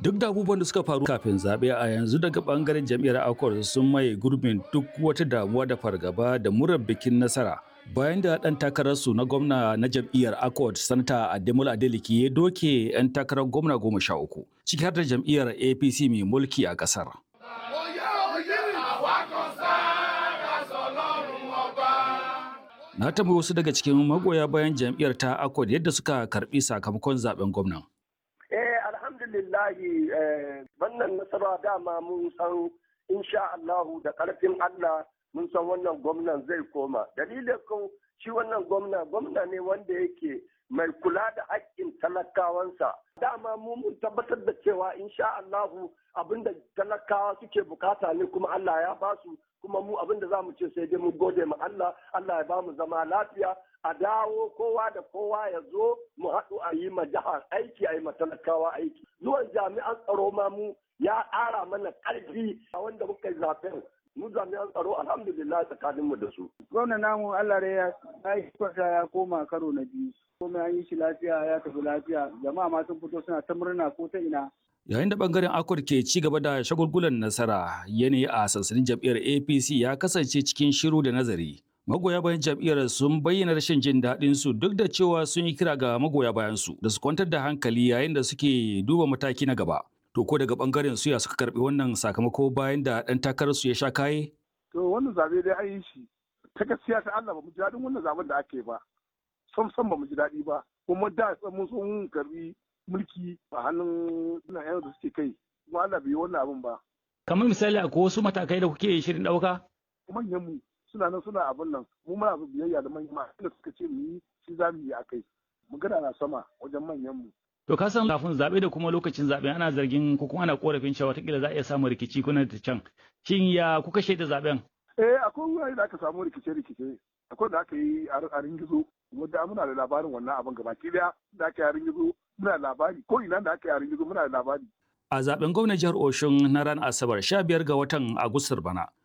Duk da abubuwan da suka faru kafin zaɓe a yanzu daga ɓangaren jam'iyyar Accord sun maye gurbin duk wata damuwa da fargaba da murar bikin nasara. Bayan da ɗan takararsu na gwamna na jam'iyyar Accord, Sanata Ademola Adeleke ya doke 'yan takarar gwamna goma sha uku, ciki har da jam'iyyar APC mai mulki a ƙasar. Na tambayi wasu daga cikin magoya bayan jam'iyyar ta Accord yadda suka karɓi sakamakon zaben gwamnan. Eh alhamdulillahi wannan nasara dama mun san insha Allahu da ƙarfin Allah mun san wannan gwamnan zai koma. Dalilin kun shi wannan gwamna gwamna ne wanda yake mai kula da haƙƙin talakawansa. Dama mu mun tabbatar da cewa insha Allahu abinda talakawa suke bukata ne kuma Allah ya basu kuma mu abinda za mu ce sai dai mu gode ma Allah Allah ya ba mu zama lafiya a dawo kowa da kowa ya zo mu haɗu a yi ma jihar aiki a yi ma talakawa aiki zuwan jami'an tsaro ma mu ya ƙara mana ƙarfi a wanda muka yi zaben mu jami'an tsaro alhamdulillah tsakanin mu da su. Gwamna namu Allah da ya yi kwata ya koma karo na biyu. Komai an yi shi lafiya ya tafi lafiya jama'a ma sun fito suna ta murna ko ta ina. Yayin da bangaren Akwar ke ci gaba da shagulgulan nasara yanayi a sansanin jam'iyyar APC ya kasance cikin shiru da nazari. Magoya bayan jam'iyyar sun bayyana rashin jin daɗin su duk da cewa sun yi kira ga magoya bayan su da su kwantar da hankali yayin da suke duba mataki na gaba. To ko daga bangaren su ya suka karbi wannan sakamako bayan da ɗan takarar su ya sha kaye? To wannan zabe dai an yi shi ta gaskiya ta Allah ba mu ji daɗin wannan zaben da ake ba. Sam sam ba mu ji daɗi ba. Kuma da mun so mun karbi mulki a hannun suna yan da suke kai. Kuma Allah bai yi wannan abin ba. Kamar misali akwai wasu matakai da kuke shirin ɗauka? Manyan mu suna nan suna abin nan mu muna biyayya da manyan da suka ce mu yi shi za mu yi a kai. Magana na sama wajen manyan mu. To ka san kafin zaɓe da kuma lokacin zaɓe ana zargin ko kuma ana korafin cewa watakila za a iya samun rikici kuna da can. Shin ya kuka shaida zaɓen? Eh akwai wurare da aka samu rikice-rikice. Akwai da aka yi a ringizo. Kuma da muna da labarin wannan abin gabaki daya da aka yi a ringizo muna da labari ko ina da aka yi a ringizo muna da labari. A zaɓen gwamnan jihar Oshun na ran Asabar 15 ga watan Agustar bana.